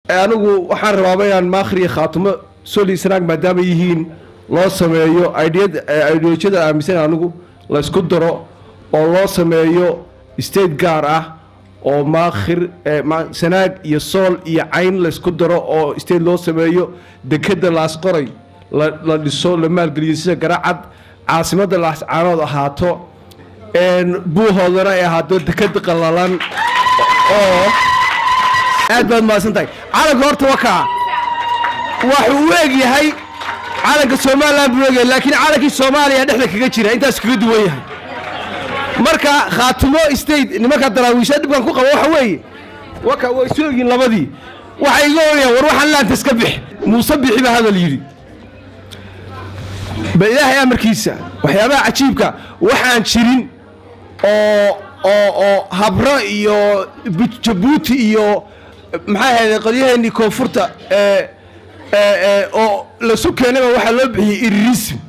anigu waxaan rabaaba inaan maakhriya khaatumo soli sanaag maadaama yihiin loo sameeyo ideolojiyada aaminsan anigu la ysku daro oo loo sameeyo state gaar ah oo maakhir sanaag iyo sool iyo cayn la ysku daro oo state loo sameeyo dekeda laasqoray la dhiso la maalgeliyo sida garacad caasimadda laascaanood ahaato buuhoodana ay ahaato dekeda qalalan oo aad baad mahadsan tahay calanka horta waa kaa waxuu u eg yahay calanka somalilan buu egyahay laakiin calankii soomaaliya dhexda kaga jira intaas kaga duwan yahay marka khaatumo state nimanka daraawiisha dhibkan ku qaba waxa weeye waka way isu egyiin labadii waxay iga oranayaan war waxaan laanta iska bix muuse bixi baa hadal yidhi bal ilaahay amarkiisa waxyaabaha cajiibka waxaan jirin oo oo oo habro iyo jabuuti iyo maxaa ahayde qolyaheennii koonfurta oo lasu keenayba waxaa loo bixiyey irirism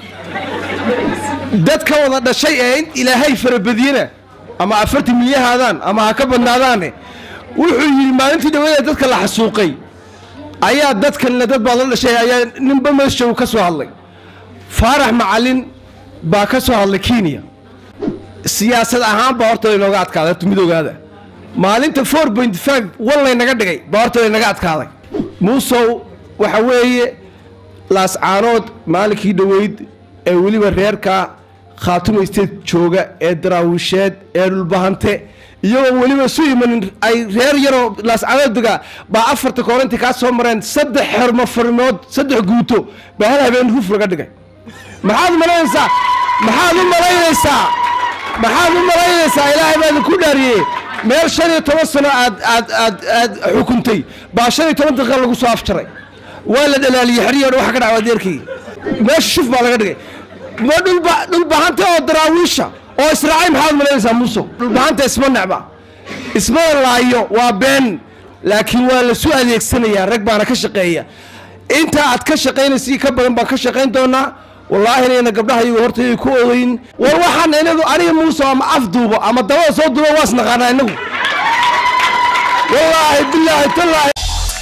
dad ka wada dhashay ee in ilaahay farabadiyena ama afartan milyahaadaan ama ha ka badnaadaane wuxuu yidhi maalintii dhawadeed dadka la xasuuqay ayaa dadkanle dad baad la dhashay ayaa ninba meeshow ka soo hadlay faarax macalin baa ka soo hadlay kenya siyaasad ahaan baa horta laynooga adkaaday horta midoogaada maalinta four point five wan laynaga dhigay baa horta laynaga adkaaday muusow waxa weeye laascaanood maalinkii dhoweyd ee weliba reerka khaatumo state jooga ee daraawisheed ee dhulbahante iyagoo weliba su imanin ay reer yaroo laascaanood degaa baa afarta kooranti kaa soo mareen saddex xermo farmood saddex guuto baa hal habeen huf laga dhigay maxaad malaynaysaa maxaad u malaynaysaa maxaad u malaynaysaa ilaahay baa idinku dhaariyey meel shan iyo toban sano aad aad aad aad xukuntay baa shan iyo toban daqiiqa lagu soo afjaray waa la dhalaaliyey xeriyoo dhan waxa ka dhacwa adeerkii meesha shuf baa laga dhigay ma dhulba dhulbahanta oo daraawiisha oo israacay maxaad malaynaysaa muuso dhulbahanta isma necba isma laayo waa been laakiin waa lasu adeegsanayaa rag baana ka shaqeeya intaa aad ka shaqaynaysa ka badan baan ka shaqayn doonaa wallaahi inayna gabdhaha iyagu horta yay ku odayn war waxaan inagu aniga muuse ama af duubo ama dabada soo duubo waas naqaanaa inagu wallaahi bilaahi tallaahi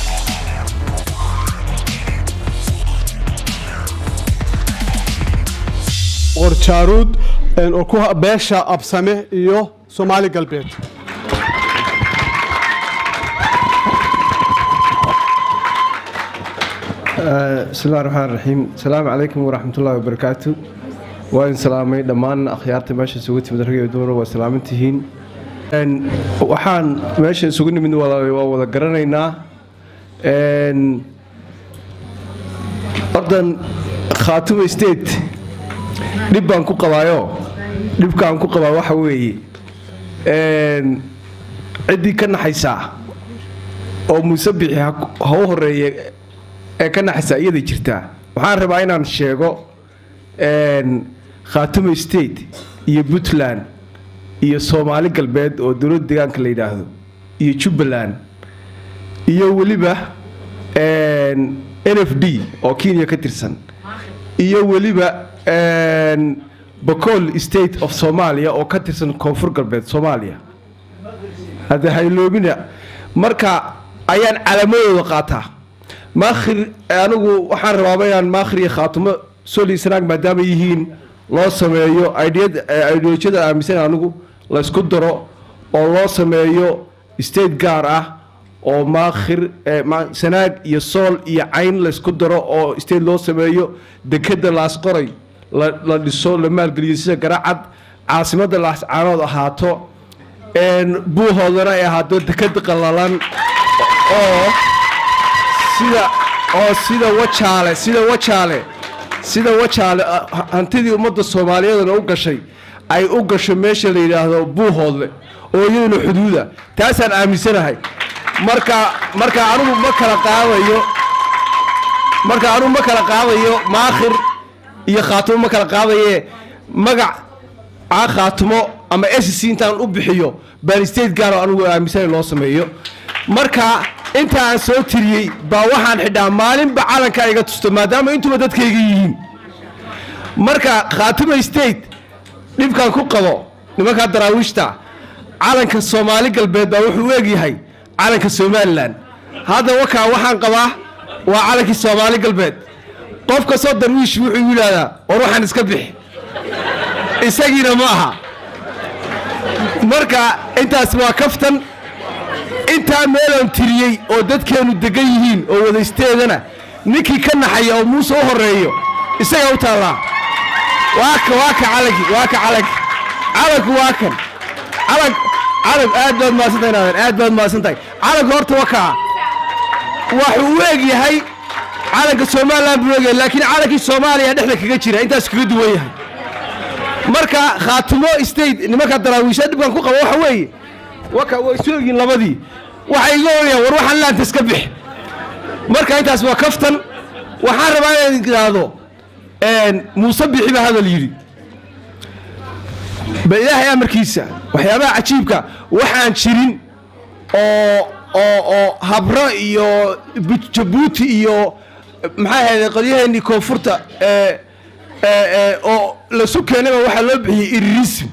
qorjaaruud oo ku beesha absame iyo soomaali galbeed bismillahi raxmaan raxiim asalaamu calaykum waraxmat ullahi wabarakaatu waa idin salaamay dhammaan akhyaarta meesha isugu timid rag iyo dumar waa salaaman tihiin waxaan meesha isugu nimid waa wada garanaynaa ordan khaatumo state dhib baan ku qabaayo dhibkaan ku qabaa waxa weeye ciddii ka naxaysaa oo muuse bixi ha u horeeye ee ka naxaysaa iyaday jirtaa waxaan rabaa inaan sheego khaatumo state iyo puntland iyo soomaali galbeed oo dowladda deegaanka la yidhaahdo iyo jubbaland iyo weliba n f d oo kenya ka tirsan iyo weliba bacol state of somalia oo ka tirsan koonfur galbeed soomaaliya hadda hayloobina marka ayaan calaamadooda qaataa maakhir anigu waxaan rabaaba inaan maakhriya khaatumo soli sanaag maadaama yihiin loo sameeyo ideolojiyada aaminsan anigu la ysku daro oo loo sameeyo state gaar ah oo maakhir sanaag iyo sool iyo cayn la ysku daro oo state loo sameeyo dekeda laasqoray la dhiso la maalgeliyo sida garacad caasimadda laascaanood ahaato buuhoodana ay ahaato dekeda qalalan oo sida oo sida wajaale sida wajaale sida wajaale hantidii ummadda soomaaliyeedna u gashay ay u gasho meesha la yidhaahdo buuhoodle oo iyaduna xuduuda taasaan aaminsanahay marka marka anugu ma kala qaadayo marka anugu ma kala qaadayo maakhir iyo khaatumo ma kala qaadaye magac aan khaatumo ama sc intaan u bixiyo baan state gaaro anugu aaminsana loo sameeyo marka inta aan soo tiriyey baa waxaan xidhaa maalinba calanka iga tusto maadaama intuba dadkayga yihiin marka khaatumo state dhibkaan ku qabo nimankaa daraawiishta calanka soomaali galbeed baa wuxuu u egyahay calanka somalilan hadda wakaa waxaan qabaa waa calankii soomaali galbeed qof kastoo darwiish wuxuu yidhaahdaa war waxaan iska bixi isagiina ma aha marka intaas waa kaftan intaa meeloon tiriyey oo dadkeennu degan yihiin oo wadaysteedana ninkii ka naxaya oo muuse u horreeyo isagaa u taallaa waa ka waa ka calanki waa ka calanki calanku waa kan calan calanku aad baad mahadsantahay naadan aad baad mahadsantahay calanku horta waa kaa waxuu u eg yahay calanka somalilan buu egyahay laakiin calankii soomaaliya dhexda kaga jira intaas kaga duwan yahay marka khaatumo state nimanka daraawiisha dhibkan ku qaba waxa weeye waka way soo egyiin labadii waxay iga oranayaan war waxaan laanta iska bix marka intaas waa kaftan waxaan rabaa inaan idhaahdo muuse bixi baa hadal yidhi ba ilaahay amarkiisa waxyaabaha cajiibka waxaan jirin oo oo oo habro iyo jabuuti iyo maxaa ahayde qolyaheennii koonfurta ee oo lasu keenayba waxaa loo bixiyey irirism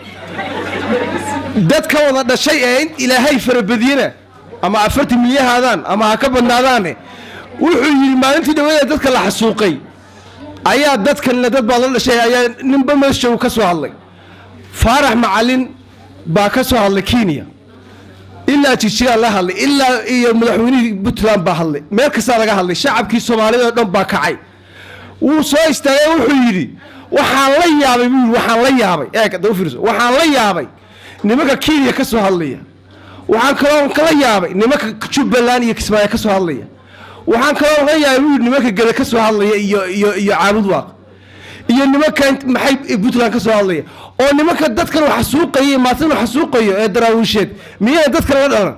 dad ka wada dhashay ee in ilaahay farabadiyena ama afartan milyahaadaan ama ha ka badnaadaane wuxuu yidhi maalintii dhawadeed dadka la xasuuqay ayaa dadkanle dad baad la dhashay ayaa ninba meeshow ka soo hadlay faarax macalin baa ka soo hadlay kenya ilaa jijigaa la hadlay ilaa iyo madaxweynihii puntland baa hadlay meel kastaa laga hadlay shacabkii soomaalida oo dhan baa kacay wuu soo istaagay wuxuu yidhi waxaan la yaabay buu yidhi waxaan la yaabay eeg hadda u fiirso waxaan la yaabay nimanka kenya ka soo hadlaya waxaan kaloo kala yaabay nimanka jubbaland iyo kismaayo ka soo hadlaya waxaan kaloo la yaabay buu yidhi nimanka gede ka soo hadlaya iyo iyo iyo caabud waaq iyo nimanka maxay puntland ka soo hadlaya oo nimanka dadkan wax xasuuqaya maatin wax xasuuqayo ee daraawiisheed miyayna dadkan la dhalan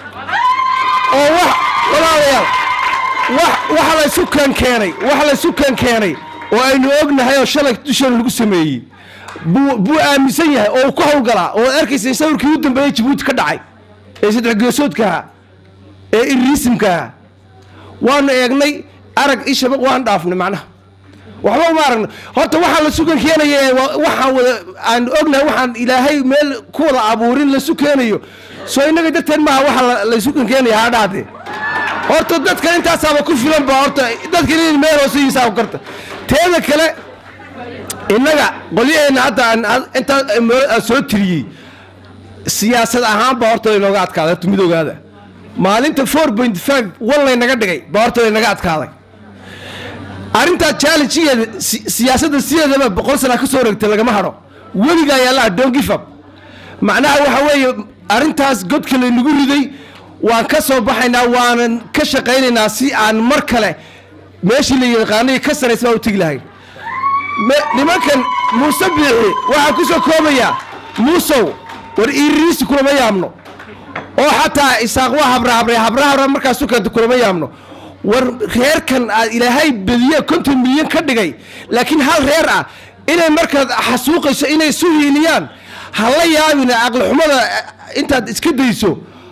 oo wax walaalayaal wax waxa la isu kan keenay waxa la isu kan keenay oo aynu ognahay oo shalay dusheena lagu sameeyey buu buu aaminsan yahay oo uu ku hawlgalaa oo arkaysa sawirkii u dambeeyey jabuuti ka dhacay ee saddex geesoodkaha ee iriisimkaha waanu eegnay arag ishaba waan dhaafnay macnaha waxba uma aragno horta waxaan la sukan keenaya waxaan wada aan ognahay waxaan ilaahay meel ku wada abuurin lasu keenayo soo innaga darteed maaha waxa la sukan keenaya ha dhaatee horta dadka intaasaaba ku filan ba horta dadka in meel hooseiisaa ku karta teeda kale innaga qolyaheenna hadda aan intaa soo tiriyey siyaasad ahaan baa horta laynooga adkaaday horta mid ogaada maalinta four point five one laynaga dhigay baa horta laynaga adkaaday arrintaa challengegeeda siyaasadda sideedaba boqol sana ka soo wareegtay lagama hadho weligaa yaallaa don't give up macnaha waxa weeye arrintaas godka laynagu riday waan ka soo baxaynaa waanan ka shaqaynaynaa si aan mar kale meeshii la yaqaanay ka saraysa baa u tegi lahayn nimankan muuse biixi waxaa ku soo koobayaa muusow war iiriisi kulama yaabno oo xataa isaaq waa habrahabray habrahabra markaasu keenta kulama yaabno war reerkan aad ilaahay badiye konton milyan ka dhigay laakiin hal reer ah inay markaad xasuuqayso inay isu hiiliyaan ha la yaabina caqli xumada intaad iska dayso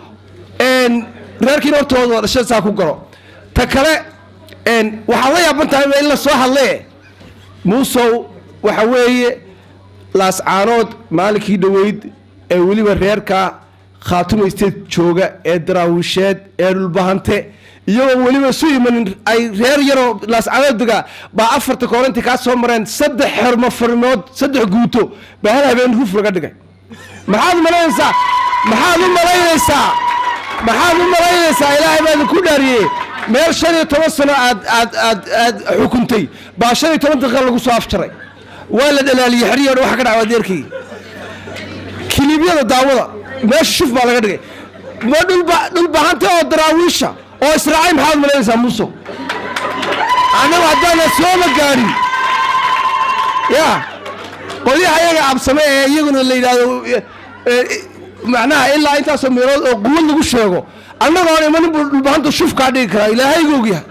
reerkiina hortooda dhasha saa ku galo ta kale waxaad la yaaban tahay in la soo hadlee muusow waxa weeye laascaanood maalinkii dhoweyd ee weliba reerka khaatuma state jooga ee daraawisheed ee dhulbahante iyagoo weliba su imanin ay reer yaroo laascaanood degaa baa afarta koorintii kaa soo mareen saddex xermo farmood saddex guuto baa hal habeen ruf laga dhigay maxaad malaynaysaa maxaad u malaynaysaa maxaad u malaynaysaa ilaahay baa idinku dhaariyey meel shan iyo toban sano aad aad aad aad xukuntay baa shan iyo toban daqiiqa lagu soo afjaray waa la dhalaaliyey xeriyoo dhan waxa ka dhacwa adeerkii kiliibyada daawada meesha shuf baa laga dhigay ma dhulba dhulbahante oo daraawiisha oo israacay maxaad malaynaysaa muuso annagu haddaana sooma gaadhin ya qolyaha iyaga absame ee iyaguna la yidhaahdo macnaha ilaa intaasoo meelood oo quwad lagu sheego annagoon imanin buu dhulbahanta shufkaa dhigi karaa ilaahayga ogyahay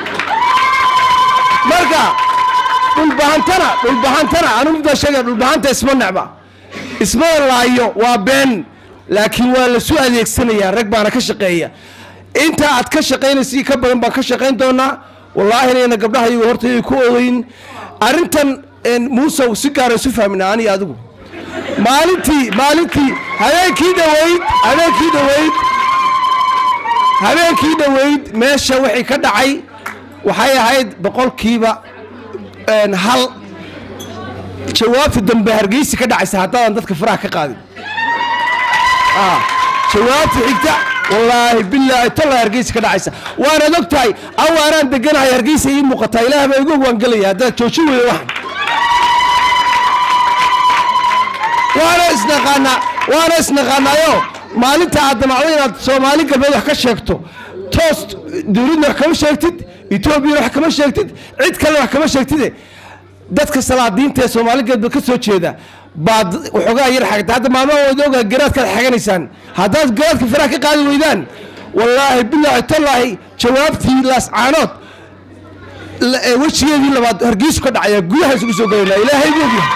marka dhulbahantana dhulbahantana anu midbaa sheegaya dhulbahanta isma necba ismada laayo waa been laakiin waa lasu adeegsanayaa rag baana ka shaqeeya intaa aad ka shaqaynaysa ka badan baan ka shaqayn doonaa wallaahi inayna gabdhaha iyagu horta ku odayn arrintan muusow si gaara isu fahmina aniga adigu maalintii maalintii habeenkii dhaweyd habeenkii dhaweyd habeenkii dhoweyd meesha wixii ka dhacay waxay ahayd boqolkiiba een, hal jawaabta dambe hargeysa ka dhacaysa haddaadan dadka faraha ka qaadin Ah, jawaabta xigta wallaahi bilaahi tolla hargeysa ka dhacaysa waanaad og tahay awaanaan deganahay hargeysa ii muuqataa ilaah baa igu waan gelaya haddaad joojin weydo waxan waana isnaqaanaa waana isnaqaanaayo maalinta aad damacdo inaad soomaali galbeed wax ka sheegto toos dowladna wax kama sheegtid etoobiyana wax kama sheegtid cid kalena wax kama sheegtide dadka salaadiinta ee soomaali galbeed ka soo jeeda baad waxoogaa yar xagta hadda maalmahooda ogaa garaadkaad xaganaysaan haddaad garaadka faraha ka qaadi weydaan wallaahi bilaahi tallaahi jawaabtii laascaanood la- ee wejigeedii labaad hargeysu ka dhacaya gudaha isugu soo gelaynaa ilaahay buu ogyahay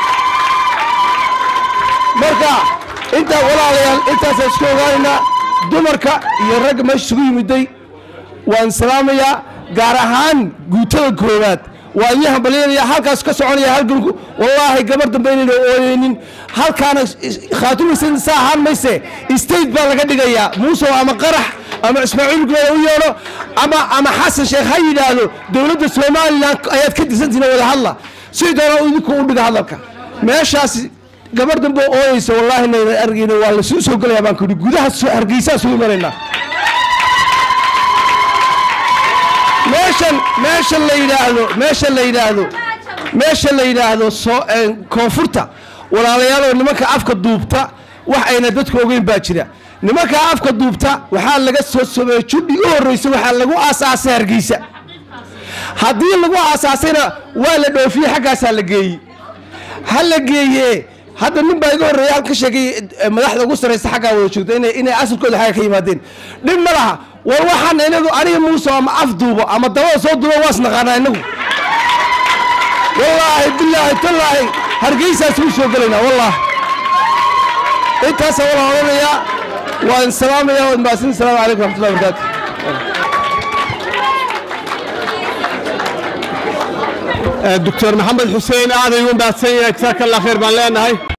marka intaa walaalayaal intaasaan isku ogaanaynaa dumarka iyo ragga meesha isugu yimiday waan salaamayaa gaar ahaan guutada koowaad waa idin hambalyanaya halkaas ka soconaya halganku wallaahi gabar dambe inayna ooyeynin halkaana khaatumaysa saa ahaan mayse state baa laga dhigayaa muuse ama qarax ama ismaaciil gubada u yeedho ama ama xasan sheekh ha yidhaahdo dowladda somalilan ayaad ka disantihin wada hadla si doona idinku u dhiga hadalka meeshaas gabar dambe oo ooyeysa wallaahi nayna argayna waa lasuu soo gelayaa baan ku yidhi gudaha soo- hargeysaa soo imanaynaa meeshan meeshan la yidhaahdo meesha la yidhaahdo meesha la yidhaahdo soo een, koonfurta walaalayaaloo nimanka afka duubta wax ayna dadku ogeyn baa jira nimanka afka duubta waxaa laga soo sameeyey judhi u horreysa waxaa lagu aasaasay hargeysa haddii lagu aasaasayna waa la dhoofiyey xaggaasaa la geeyey ha la geeye hadda nin baa iga horreeya halka sheegay eh, madaxda ugu sarraysa xaggaa wada joogta inay inay asalkooda xagga ka yimaadeen dhib ma laha war waxaan inagu aniga muuse ama af duubo ama dabada soo duubo waas naqaanaa inagu wallaahi bilaahi tallaahi hargeysaas ugu soo gelaynaa wallaahi intaasa wala odhanayaa waan salaamaya waad mahadsan asalaamu calaykum raxmatullahi wabarakaatu doctor maxamed xuseen aad ayuu mahadsan yahay jazaaka allah khayr baan leenahay